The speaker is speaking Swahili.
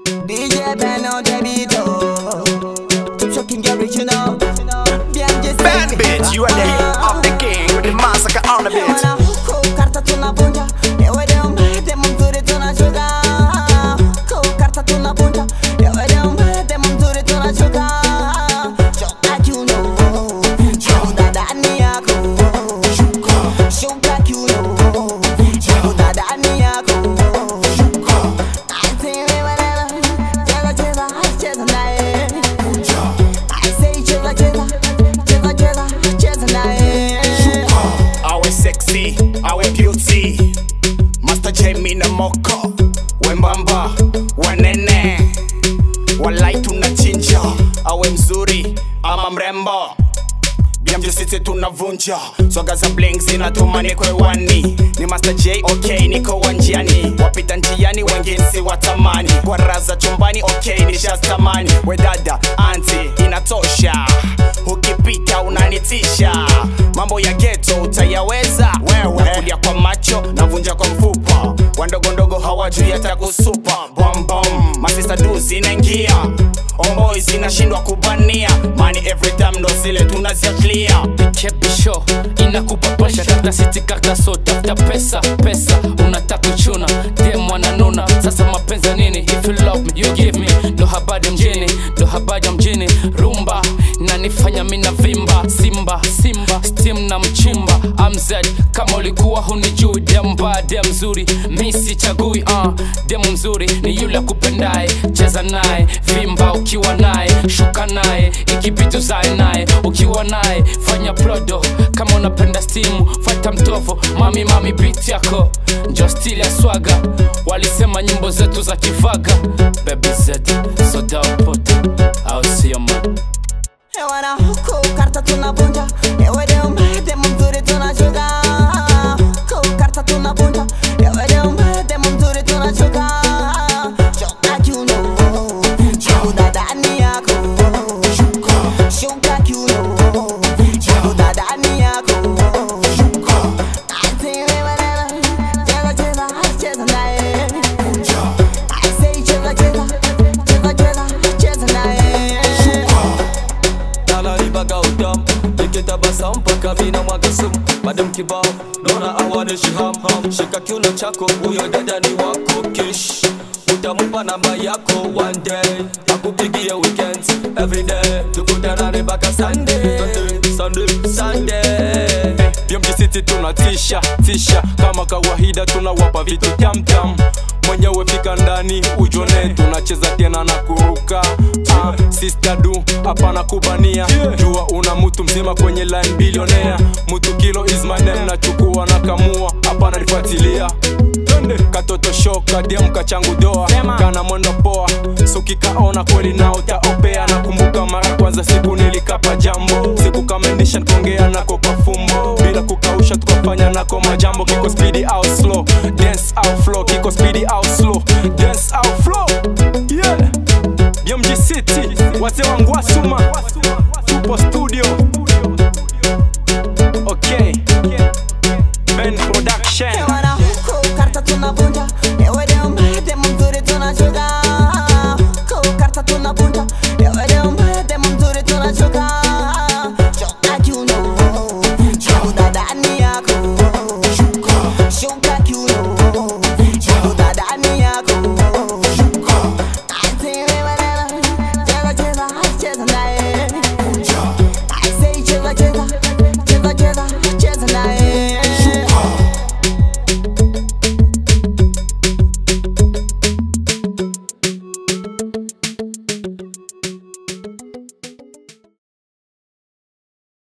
DJ Ben on the beat, oh. Keep shocking your original. BMG Bad bitch, you are the hero of the king with the massacre on the beat. Wana huku karta tunavunja, ewe deo demo mzuri tunachuka. Huku karta tunavunja, ewe deo demo mzuri tunachuka. Choka kiuno, chuda ndani yako. Shuka kiuno, chuda ndani yako. I say wewe leo, cheza cheza, cheza naye. I say cheza cheza, cheza cheza, cheza naye. Awe sexy, awe beauty. Master J mina moko. Wembamba, wanene. Walai tunachinja. Awe mzuri, ama mrembo. BMG City tunavunja swaga za bling zinatuma niko hewani ni Master J okay niko wanjiani wapita njiani wengine si watamani kwa raza chumbani okay nishastamani we dada anti inatosha ukipita unanitisha mambo ya geto utayaweza wewe kulia kwa macho navunja kwa mfupa wandogondogo hawajui hata kusupa bombom masista du zinaingia omboi zinashindwa kubania mani every time ndo zile tunaziaklia kebisho inakupapasha kata siti kaka so tafuta pesa pesa unataka kuchuna dem wananuna sasa mapenzi nini if you love me you give me ndo habari mjini ndo habari ya mjini rumba nanifanya mina vimba simba simba stim na mchimba amzed kama ulikuwa hunijui dem mbaya dem mzuri mi sichagui uh, dem mzuri ni yule kupendaye cheza naye vimba ukiwa naye shuka naye ikibitu zae naye ukiwa naye fanya prodo kama unapenda stimu fata mtovo mami mami bit yako njo stili ya swaga walisema nyimbo zetu za kivaga bebi zed sodaopota au sio man Ewana huku karta tunavunja, ewe deo demo mzuri tunachuka. Huku karta tunavunja, ewe deo demo mzuri tunachuka. Choka kiuno, chuda ndani yako. Shuka kiuno, chuda ndani yako. I say wewe leo, cheza cheza, cheza naye. I say cheza cheza, cheza cheza, cheza naye. nalalibaga udam nikitabasa mpaka mina mwaga sumu madam kibao dona awane shihamham shika kiuno chako huyo dada ni wako kish utamupa namba yako one day akupigie weekend every day tukutanane mpaka sunday sunday sunday BMG City tunatisha tisha kama kawaida tunawapa vitu tamtam mwenyewe fika ndani ujone tunacheza tena na kuruka ah, sister du hapana kubania jua una mtu mzima kwenye line bilionea mtu kilo is my name nachukua na kamua hapana nifuatilia Twende. katoto shoka dem kachangu doa kana mwendo poa sukikaona kweli na utaopea nakumbuka mara kwanza siku nilikapa jambo siku kamendisha nikongea nako kwa fumbo bila kukausha tukafanya nako majambo kiko speedy au slow dance au flow kiko speedy au slow dance au flow yeah BMG City wazee wangu wasuma